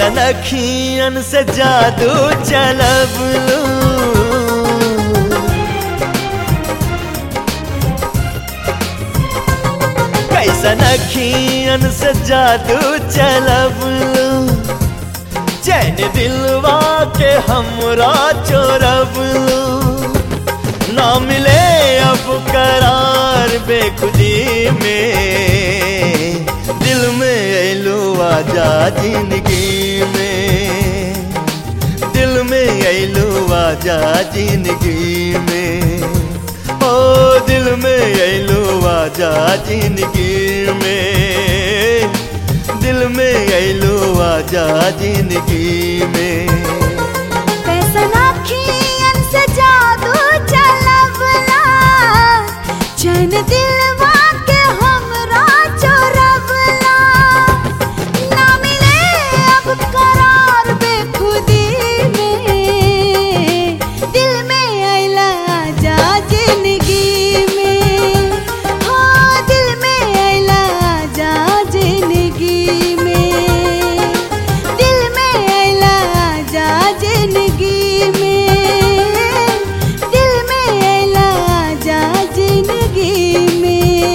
कैसन अखियन से जादू चलब लू कैसन अखियन से जादू चलब लू चैन दिलवा के हमरा चोरब लू ना मिले अब करार बेखुदी में दिल में ऐलू आजा जिंदगी में दिल में ऐलू आजा जिंदगी में ओ दिल में ऐलू आजा जिंदगी में दिल में ऐलू आजा जिंदगी में कैसन अखियन से जादू चलवला चैन दिलवा के हमरा चोरवला ना मिले अब करार बेखुदी में दिल में अइला आजा जिंदगी में हो दिल में अइला आजा जिंदगी में दिल में अइला आजा जिंदगी में दिल में अइला आजा जिंदगी में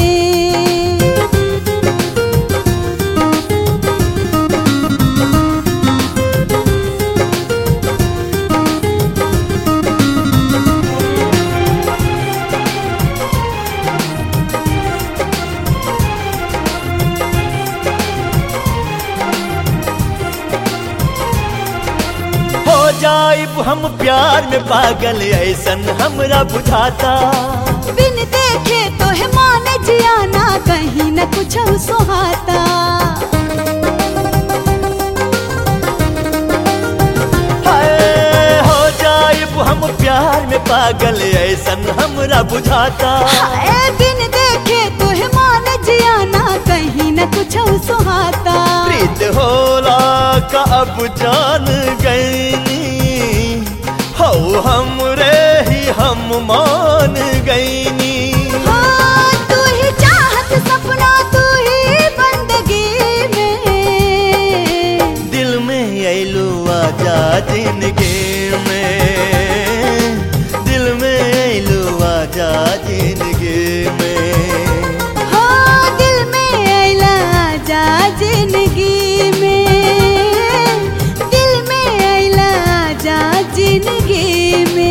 हो जाइब हम प्यार में पागल ऐसन हमरा बुझाता बिन देखे तो है माने जियाना कहीं न कुछ सुहाता हाय हो जाइब हम प्यार में पागल ऐसन हमरा बुझाता हाय बिन देखे तो है माने जियाना कहीं न कुछ सुहाता प्रीत होला का अब जान गईनी हो हमरे ही हम मान गईनी हो तू ही चाहत सपना तू ही बंदगी में दिल में ऐलू आजा जिंदगी में दिल में ऐलू आजा जिंदगी में हो दिल में अइला आजा जिंदगी में दिल में अइला आजा जिंदगी में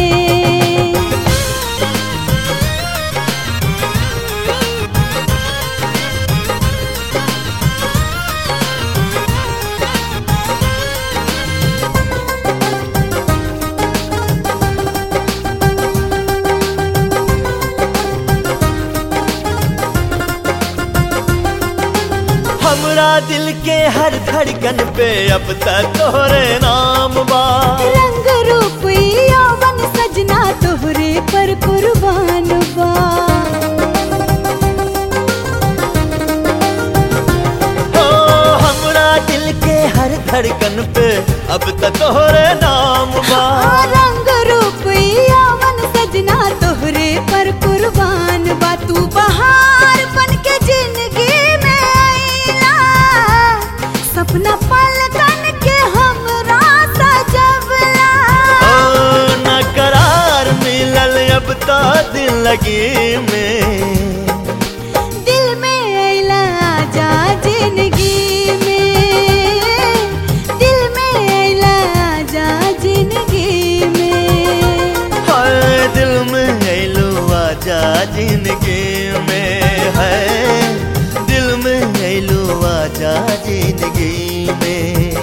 हमरा दिल के हर धड़कन पे अब तक तोहरे नाम बा रंग रूप यौवन सजना तोहरे पर कुर्बान बा हो हमरा दिल के हर धड़कन पे अब तक तोहरे नाम बा आ, रंग रूप यौवन सजना तोहरे पर कुर्बान बा तू बहार बन के जिंदगी में आइला सपना पलकन के हमरा सजवला ओ न करार मिलल अब तो दिल लगी में दिल में अइला आजा जिंदगी में दिल में अइला आजा जिंदगी में हाय दिल में ऐलू आजा जिंदगी में है दिल में ऐलू आजा जिंदगी में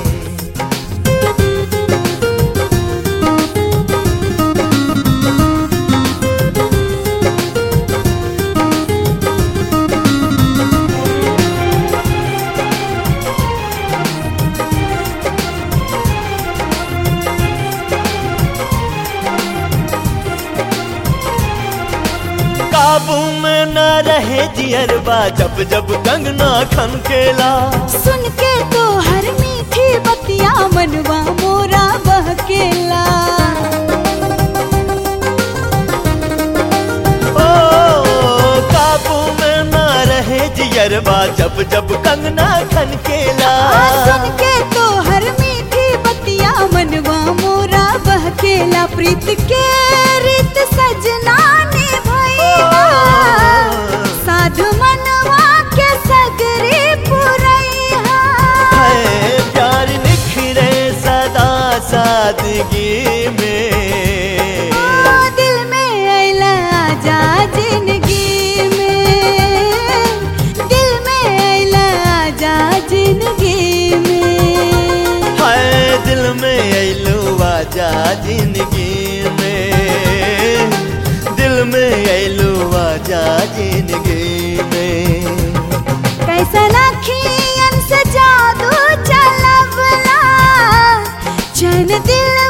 काबू में न रहे जियरबा जब जब कंगना खनकेला सुन के तो हर मीठी बतिया मनवा मोरा बहकेला ओ काबू में न रहे जियरबा जब जब कंगना खनकेला आ, सुन के तो हर प्रीत के रीत सजना ने भैया साधु मनवा के सगरे पुरैया है प्यार निखरे सदा सादगी में ओ दिल में अइला आजा जिंदगी में दिल में अइला आजा जिंदगी में हाय दिल में अइलू आजा जिंदगी में दिल में अइलू आजा जिंदगी में कैसन अखियन से जादू चलवला चैन दिल